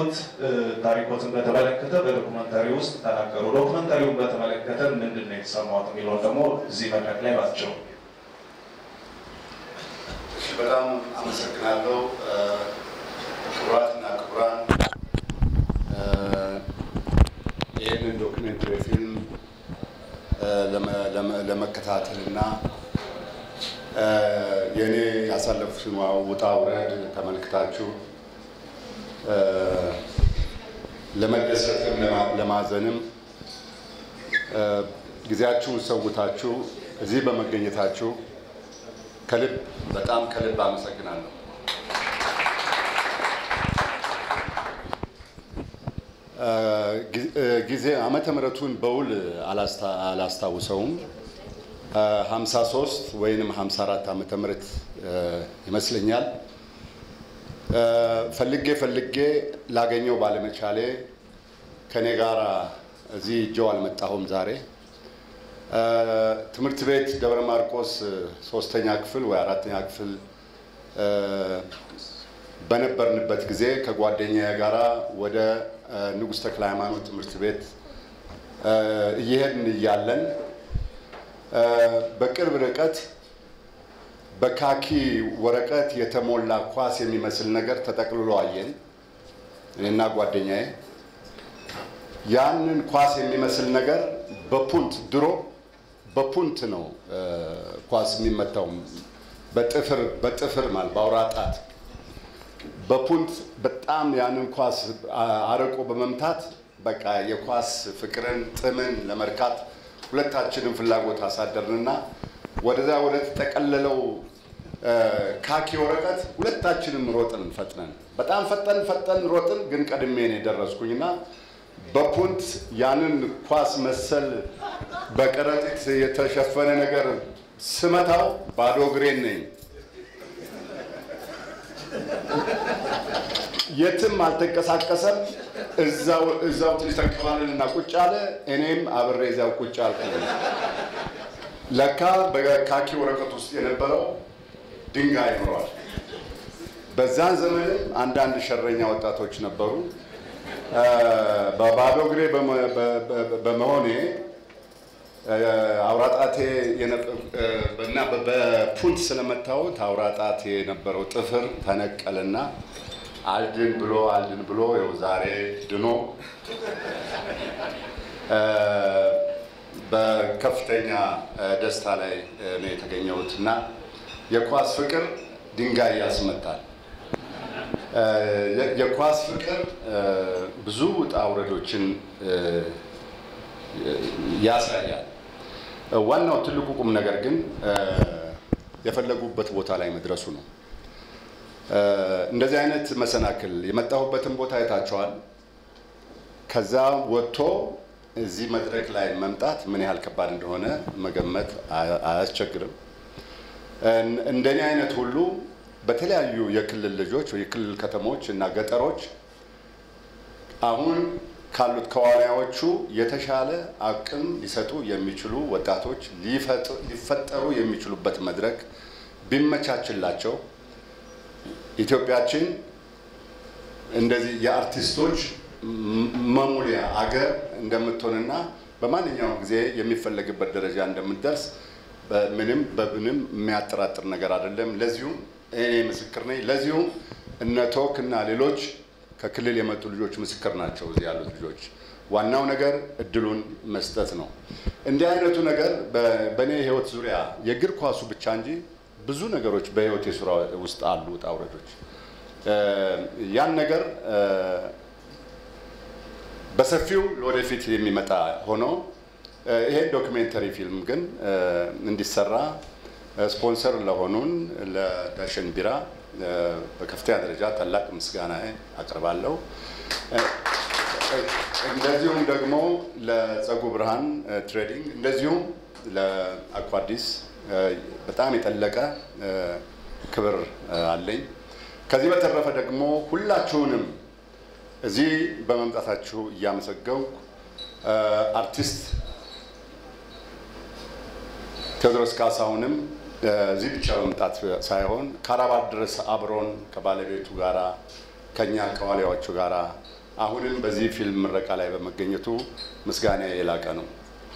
የህይወት ታሪኮትን በተመለከተ በዶክመንታሪ ውስጥ ተናገሩ። ዶክመንታሪውን በተመለከተ ምንድን ነው የተሰማሁት የሚለውን ደግሞ እዚህ መድረክ ላይ ባቸው። በጣም አመሰግናለሁ። ክቡራትና ክቡራን ይህንን ዶክሜንተሪ ፊልም ለመከታተል እና የእኔ ያሳለፉትን ውጣ ውረድ ተመልክታችሁ ለመደሰትም ለማዘንም ጊዜያችሁን ሰውታችሁ እዚህ በመገኘታችሁ ከልብ በጣም ከልብ አመሰግናለሁ። ጊዜ ዓመተ ምሕረቱን በውል አላስታውሰውም። 53 ወይንም 54 ዓመተ ምሕረት ይመስለኛል። ፈልጌ ፈልጌ ላገኘው ባለመቻሌ ከኔ ጋር እዚህ እጀው አልመጣሁም ዛሬ ትምህርት ቤት ደብረ ማርቆስ ሶስተኛ ክፍል ወይ አራተኛ ክፍል በነበርንበት ጊዜ ከጓደኛዬ ጋራ ወደ ንጉሥ ተክለ ሃይማኖት ትምህርት ቤት እየሄድን እያለን በቅርብ ርቀት በካኪ ወረቀት የተሞላ ኳስ የሚመስል ነገር ተጠቅልሎ አየን፣ እኔና ጓደኛዬ። ያንን ኳስ የሚመስል ነገር በፑንት ድሮ በፑንት ነው ኳስ የሚመታው፣ በጥፍር በጥፍር ማለት በአውራ ጣት በፑንት በጣም ያንን ኳስ አርቆ በመምታት በቃ የኳስ ፍቅርን ጥምን ለመርካት ሁለታችንም ፍላጎት አሳደርንና ወደዛ ወደ ተጠቀለለው ካኪ ወረቀት ሁለታችንም ሮጥን ፈጥነን በጣም ፈጠን ፈጠን ሮጥን። ግን ቀድሜ ነው የደረስኩኝና በፑንት ያንን ኳስ መሰል በከረጢት የተሸፈነ ነገር ስመታው ባዶ እግሬን ነኝ። የትም አልተንቀሳቀሰም። እዛው እዛው ትንሽ ተንከባለልና ቁጭ አለ። እኔም አብሬ እዚያው ቁጭ አልኩ። ለካ በካኪ ወረቀት ውስጥ የነበረው ድንጋይ ኖሯል። በዛን ዘመንም አንዳንድ ሸረኛ ወጣቶች ነበሩ። በባዶ እግሬ በመሆኔ አውራጣቴ እና በፑንት ስለመታወት አውራጣቴ የነበረው ጥፍር ተነቀልና አልድን ብሎ አልድን ብሎ ይኸው ዛሬ ድኖ በከፍተኛ ደስታ ላይ ነው የተገኘሁት እና የኳስ ፍቅር ድንጋይ ያስመታል። የኳስ ፍቅር ብዙ ውጣ ውረዶችን ያሳያል። ዋናው ትልቁ ቁም ነገር ግን የፈለጉበት ቦታ ላይ መድረሱ ነው። እንደዚህ አይነት መሰናክል የመጣሁበትን ቦታ አይታቸዋል። ከዛ ወጥቶ እዚህ መድረክ ላይ መምጣት ምን ያህል ከባድ እንደሆነ መገመት አያስቸግርም። እንደኔ አይነት ሁሉ በተለያዩ የክልል ልጆች የክልል ከተሞች እና ገጠሮች አሁን ካሉት ከዋናዎቹ የተሻለ አቅም ሊሰጡ የሚችሉ ወጣቶች ሊፈጠሩ የሚችሉበት መድረክ ቢመቻችላቸው ኢትዮጵያችን እንደዚህ የአርቲስቶች መሙሊያ አገር እንደምትሆንና በማንኛውም ጊዜ የሚፈለግበት ደረጃ እንደምትደርስ ምንም በምንም የሚያጠራጥር ነገር አይደለም። ለዚሁም እኔ ምስክር ነኝ። ለዚሁም እነ ቶክ እና ሌሎች ከክልል የመጡ ልጆች ምስክር ናቸው። እዚህ ያሉት ልጆች ዋናው ነገር እድሉን መስጠት ነው። እንዲህ አይነቱ ነገር በእኔ ህይወት ዙሪያ የእግር ኳሱ ብቻ እንጂ ብዙ ነገሮች በህይወት የሱራ ውስጥ አሉ ውጣ ውረዶች። ያን ነገር በሰፊው ለወደፊት የሚመጣ ሆኖ ይሄን ዶክሜንተሪ ፊልም ግን እንዲሰራ ስፖንሰር ለሆኑን ለዳሸን ቢራ በከፍተኛ ደረጃ ታላቅ ምስጋና አቀርባለሁ። እንደዚሁም ደግሞ ለፀጉ ብርሃን ትሬዲንግ እንደዚሁም ለአኳዲስ በጣም የጠለቀ ክብር አለኝ። ከዚህ በተረፈ ደግሞ ሁላችሁንም እዚህ በመምጣታችሁ እያመሰገንኩ አርቲስት ቴዎድሮስ ካሳሁንም እዚህ ብቻ በመምጣት ሳይሆን ከአራባት ድረስ አብሮን ከባለቤቱ ጋራ ከኛ ከዋሊያዎቹ ጋር አሁንም በዚህ ፊልም ምረቃ ላይ በመገኘቱ ምስጋና የላቀ ነው።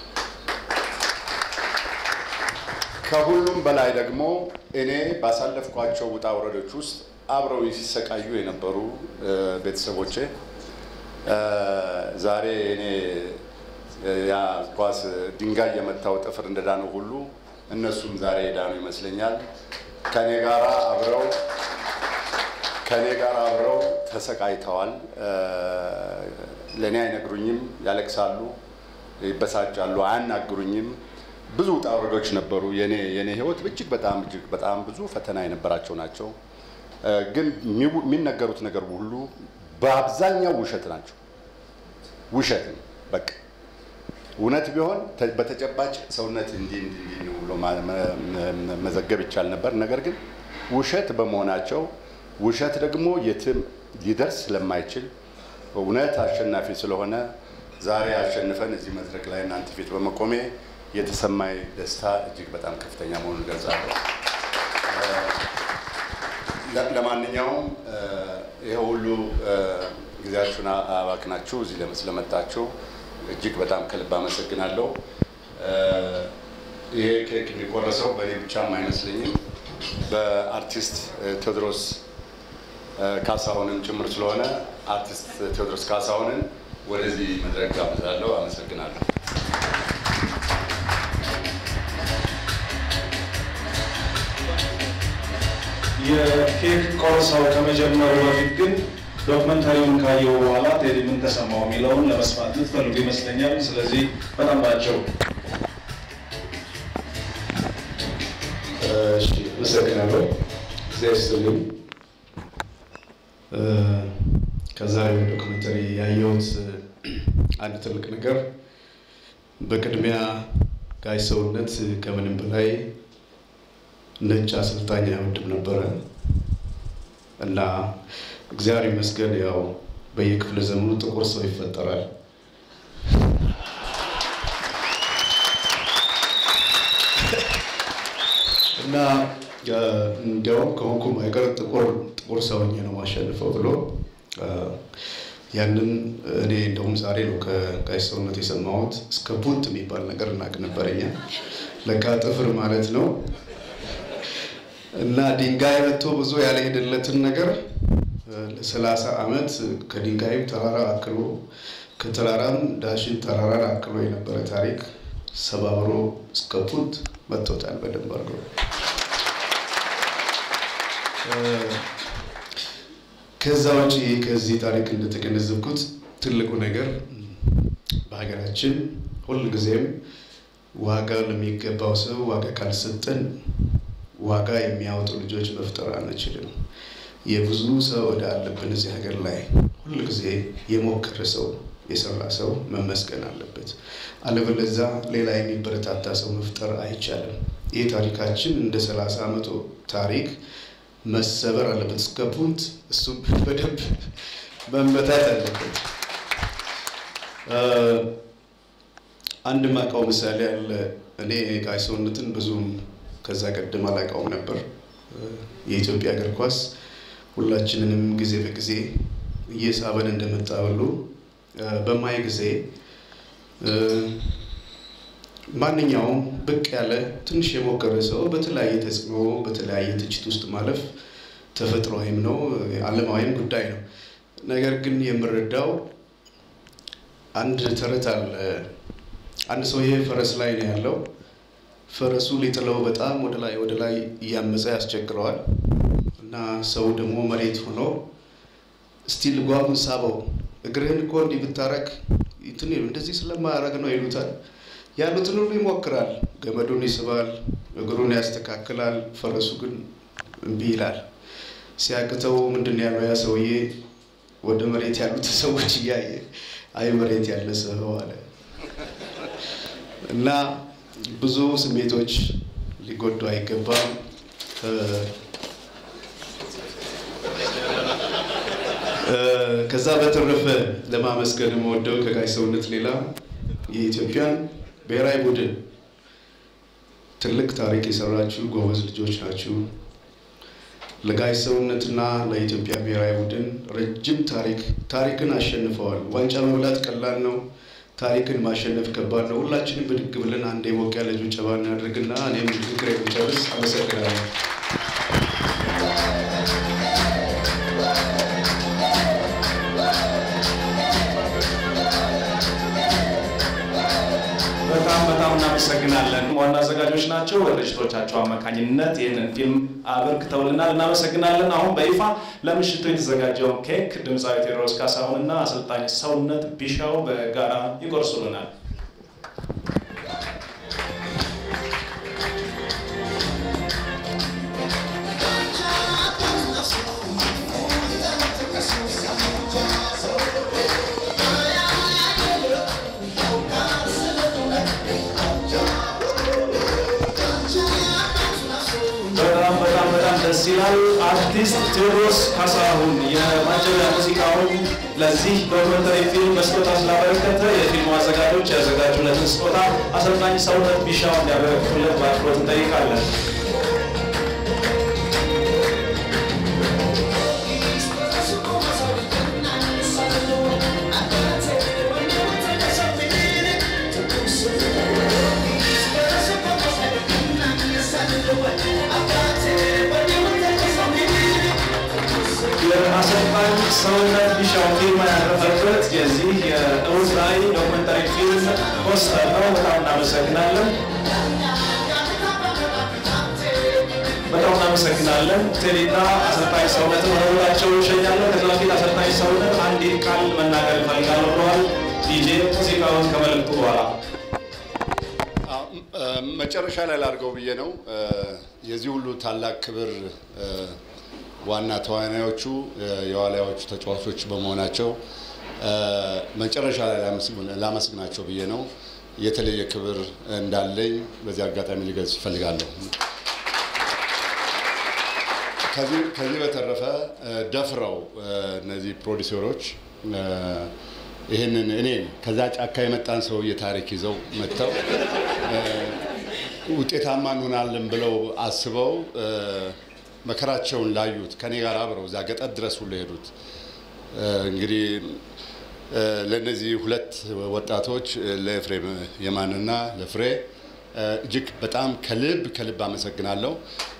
ከሁሉም በላይ ደግሞ እኔ ባሳለፍኳቸው ውጣ ውረዶች ውስጥ አብረው ሲሰቃዩ የነበሩ ቤተሰቦቼ ዛሬ እኔ ያ ኳስ ድንጋይ የመታው ጥፍር እንደዳነው ሁሉ እነሱም ዛሬ የዳኑ ይመስለኛል። ከኔ ጋር አብረው ከኔ ጋር አብረው ተሰቃይተዋል። ለእኔ አይነግሩኝም፣ ያለቅሳሉ፣ ይበሳጫሉ፣ አያናግሩኝም። ብዙ ውጣ ውረዶች ነበሩ። የኔ የኔ ህይወት እጅግ በጣም እጅግ በጣም ብዙ ፈተና የነበራቸው ናቸው። ግን የሚነገሩት ነገር ሁሉ በአብዛኛው ውሸት ናቸው። ውሸት ነው በቃ እውነት ቢሆን በተጨባጭ ሰውነት እንዲህ እንዲህ ነው ብሎ መዘገብ ይቻል ነበር። ነገር ግን ውሸት በመሆናቸው ውሸት ደግሞ የትም ሊደርስ ስለማይችል እውነት አሸናፊ ስለሆነ ዛሬ አሸንፈን እዚህ መድረክ ላይ እናንተ ፊት በመቆሜ የተሰማኝ ደስታ እጅግ በጣም ከፍተኛ መሆኑን ገልጻለሁ። ለማንኛውም ይሄ ሁሉ ጊዜያችሁን አባክናችሁ እዚህ ስለመጣችሁ እጅግ በጣም ከልብ አመሰግናለሁ። ይሄ ኬክ የሚቆረሰው በእኔ ብቻም አይመስለኝም በአርቲስት ቴዎድሮስ ካሳሁንም ጭምር ስለሆነ አርቲስት ቴዎድሮስ ካሳሁንን ወደዚህ መድረክ ጋብዛለሁ። አመሰግናለሁ። የኬክ ቆርሳው ከመጀመሩ በፊት ግን ዶክመንታሪውን ካየው በኋላ ቴዲ ምን ተሰማው የሚለውን ለመስማት ልትፈልጉ ይመስለኛል። ስለዚህ በጣም ባቸው እሺ፣ አመሰግናለሁ። እግዚአብሔር ይስጥልኝ። ከዛሬው ዶክመንተሪ ያየሁት አንድ ትልቅ ነገር በቅድሚያ ጋሽ ሰውነት ከምንም በላይ ነጭ አሰልጣኝ አይወድም ነበረ እና እግዚአብሔር ይመስገን ያው በየክፍለ ዘመኑ ጥቁር ሰው ይፈጠራል። እና እንዲያውም ከሆንኩም አይቀር ጥቁር ጥቁር ሰውኜ ነው ማሸንፈው ብሎ ያንን እኔ እንደውም ዛሬ ነው ከጋሽ ሰውነት የሰማሁት። እስከ ቡንት የሚባል ነገር እናቅ ነበረኛ ለካ ጥፍር ማለት ነው። እና ድንጋይ መጥቶ ብዙ ያልሄደለትን ነገር ለሰላሳ ዓመት ከድንጋይም ተራራ አክሎ ከተራራም ዳሽን ተራራን አክሎ የነበረ ታሪክ ሰባብሮ እስከ ፑንት መጥቶታል በደንብ አድርጎ። ከዛ ውጭ ከዚህ ታሪክ እንደተገነዘብኩት ትልቁ ነገር በሀገራችን ሁልጊዜም ዋጋ ለሚገባው ሰው ዋጋ ካልሰጠን ዋጋ የሚያወጡ ልጆች መፍጠር አንችልም። የብዙ ሰው ዕዳ አለብን እዚህ ሀገር ላይ። ሁልጊዜ የሞከረ ሰው የሰራ ሰው መመስገን አለበት። አለበለዛ ሌላ የሚበረታታ ሰው መፍጠር አይቻልም። ይህ ታሪካችን እንደ ሰላሳ ዓመቱ ታሪክ መሰበር አለበት እስከ ፑንት። እሱ በደንብ መመታት አለበት። አንድ ማውቀው ምሳሌ አለ። እኔ ጋሽ ሰውነትን ብዙም ከዛ ቀደም አላውቀውም ነበር። የኢትዮጵያ እግር ኳስ ሁላችንንም ጊዜ በጊዜ እየሳበን እንደመጣ ሁሉ በማይ ጊዜ ማንኛውም ብቅ ያለ ትንሽ የሞከረ ሰው በተለያየ ተጽዕኖ በተለያየ ትችት ውስጥ ማለፍ ተፈጥሯዊም ነው፣ ዓለማዊም ጉዳይ ነው። ነገር ግን የምረዳው አንድ ተረት አለ። አንድ ሰውዬ ፈረስ ላይ ነው ያለው። ፈረሱ ሊጥለው በጣም ወደ ላይ ወደ ላይ እያመፀ ያስቸግረዋል እና ሰው ደግሞ መሬት ሆኖ እስቲ ልጓሙን ሳበው እግርህን እኮ እንዲህ ብታረግ እንትን እንደዚህ ስለማያረግ ነው ይሉታል። ያሉትን ሁሉ ይሞክራል። ገመዱን ይስባል፣ እግሩን ያስተካክላል። ፈረሱ ግን እምቢ ይላል። ሲያቅተው ምንድን ያለው ያ ሰውዬ ወደ መሬት ያሉት ሰዎች እያየ አይ መሬት ያለ ሰው አለ እና ብዙ ስሜቶች ሊጎዱ አይገባም። ከዛ በተረፈ ለማመስገን የምወደው ከጋሽ ሰውነት ሌላ የኢትዮጵያን ብሔራዊ ቡድን ትልቅ ታሪክ የሰራችሁ ጎበዝ ልጆች ናችሁ። ለጋሽ ሰውነትና ለኢትዮጵያ ብሔራዊ ቡድን ረጅም ታሪክ ታሪክን አሸንፈዋል። ዋንጫ መብላት ቀላል ነው፣ ታሪክን ማሸነፍ ከባድ ነው። ሁላችንም ብድግ ብለን አንድ የሞቅ ያለ ጭብጨባ እናድርግና እኔም ንግግር የሚጨርስ አመሰግናለሁ። በጣም በጣም እናመሰግናለን። ዋና አዘጋጆች ናቸው። በድርጅቶቻቸው አማካኝነት ይህንን ፊልም አበርክተውልናል። እናመሰግናለን። አሁን በይፋ ለምሽቱ የተዘጋጀውን ኬክ ድምፃዊ ቴዎድሮስ ካሳሁንና አሰልጣኝ ሰውነት ቢሻው በጋራ ይቆርሱልናል። በጣም በጣም በጣም ደስ ይላል። አርቲስት ቴዎድሮስ ካሳሁን የማጀቢያ ሙዚቃውን ለዚህ ዶክመንተሪ ፊልም በስጦታ ስላበረከተ የፊልሙ አዘጋጆች ያዘጋጁለትን ስጦታ አሰልጣኝ ሰውነት ቢሻው እንዲያበረክቱለት በአክብሮት እንጠይቃለን። የአሰልጣኝ ሰውነት ቢሻው ፊርማ ያረፈበት የዚህ የእውት ራዕይ ዶክመንታሪ ፊልም ፖስተር ነው። በጣም እናመሰግናለን። በጣም እናመሰግናለን። ቴዲና አሰልጣኝ ሰውነትን ወደ ቦታቸው ይሸኛለን። ከዚ በፊት አሰልጣኝ ሰውነት አንዲት ቃል መናገር እፈልጋለሁ ብለዋል። ዲጄ ሙዚቃውን ከመልእክቱ በኋላ መጨረሻ ላይ ላድርገው ብዬ ነው። የዚህ ሁሉ ታላቅ ክብር ዋና ተዋናዮቹ የዋልያዎቹ ተጫዋቾች በመሆናቸው መጨረሻ ላይ ላመስግናቸው ብዬ ነው። የተለየ ክብር እንዳለኝ በዚህ አጋጣሚ ሊገልጽ እፈልጋለሁ። ከዚህ በተረፈ ደፍረው እነዚህ ፕሮዲሰሮች ይህንን እኔ ከዛ ጫካ የመጣን ሰውዬ ታሪክ ይዘው መጥተው ውጤታማ እንሆናለን ብለው አስበው መከራቸውን ላዩት ከኔ ጋር አብረው እዛ ገጠር ድረስ ሁሉ ሄዱት። እንግዲህ ለእነዚህ ሁለት ወጣቶች ለኤፍሬም የማንና ለፍሬ እጅግ በጣም ከልብ ከልብ አመሰግናለሁ።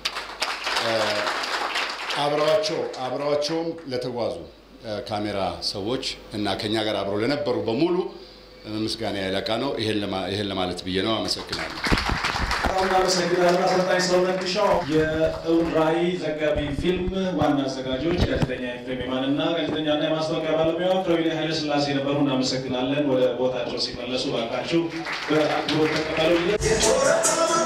አብረዋቸው አብረዋቸውም ለተጓዙ ካሜራ ሰዎች እና ከኛ ጋር አብረው ለነበሩ በሙሉ ምስጋና ያለቃ ነው። ይሄን ለማለት ብዬ ነው። አመሰግናለሁ። በጣም እናመሰግናለን አሰልጣኝ ሰውነት ቢሻው። የእውን ራዕይ ዘጋቢ ፊልም ዋና አዘጋጆች ጋዜጠኛ ኤፍሬም የማንና ጋዜጠኛና የማስታወቂያ ባለሙያ ፍሬዊን ኃይለ ስላሴ ነበሩ። እናመሰግናለን። ወደ ቦታቸው ሲመለሱ ባካችሁ በአክብሮት ተቀበሉ።